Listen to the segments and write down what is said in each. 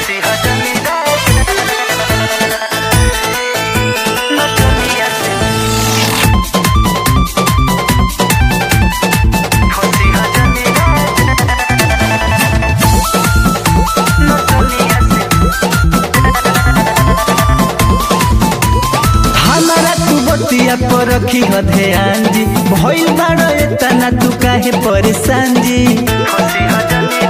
फंसी हो जनी नचनिया से फंसी हो जनी नचनिया से हमारा तू बतिया पर रखी ह ध्यान जी भइल बाड़ एतना तू काहे परेशान जी फंसी हो जनी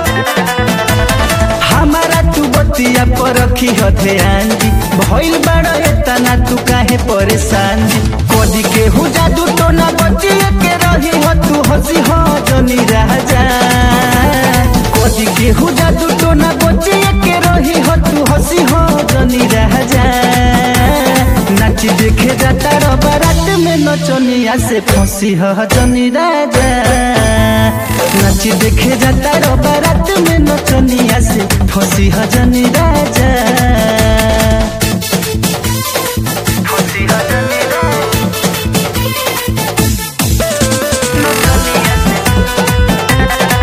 हमारा तू बतिया पर रखी ह ध्यान जी भइल बाड़ एतना तू काहे परेशान जी कदी के हु जादू तो ना बचिए के रही हो तू हंसी हो जनी राजा कदी के हु जादू तो ना बचिए के रही हो तू हंसी हो जनी राजा नाच देखे जाता रो बारात में नचनिया से फंसी हो जनी राजा नाच देखे जाता रो बारात में नचनिया से फंसी हो जनी राजा फंसी हो जनी नचनिया से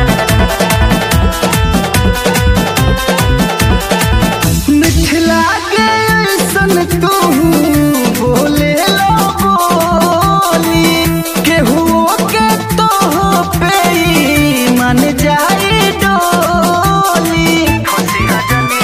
मिथिला के ऐसन तू बोले लो बोली केहू के तो पे ही मन जाई डोली फंसी हो जनी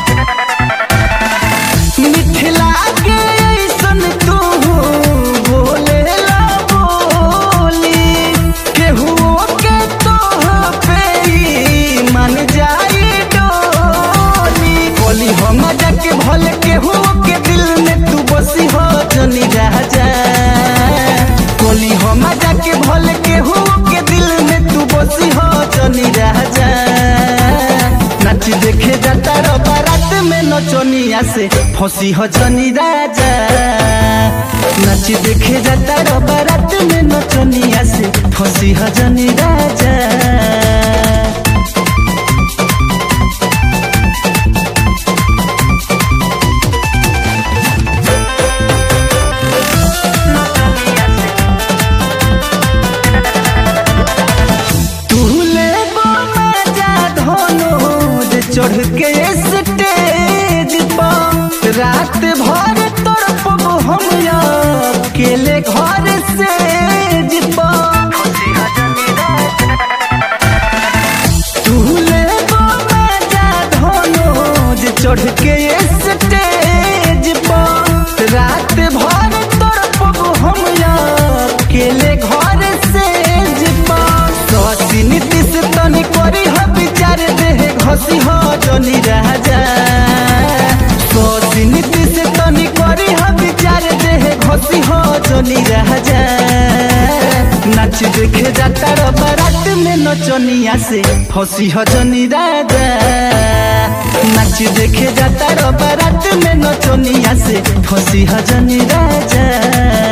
मिथिला के ऐसन तू बोले ला बोली केहू के तो पे ही मन जाई डोली बोली हम जाके भले केहू के दिल में तू बसी हो जनी राजा बोली हम जाके भले केहू के दिल में तू बसी हो जनी राजा नाच देखे जाता रो बारात में नचनिया से फंसी हो जनी राजा नाच देखे जाता रो बारात में नचनिया से फंसी हो जनी राजा तूले मजा धोनो जे चढ़ के स्टेज पर रात भर तड़पब हम अकेले घर से फंसी हो जनी तूले मजा धोनो जे चढ़ के स्टेज पर रात भर तड़पब हम अकेले घर से ससी नीतीश तनी करी ह विचार देह घसी ह जनी राजा ससी नीतीश तनी करी ह विचार देह घसी ह जनी राजा नाच देखे जाता रो बारात में नचनिया से फंसी ह जनी राजा नाच देखे जाता रो बारात में नचनिया से फंसी ह जनी राजा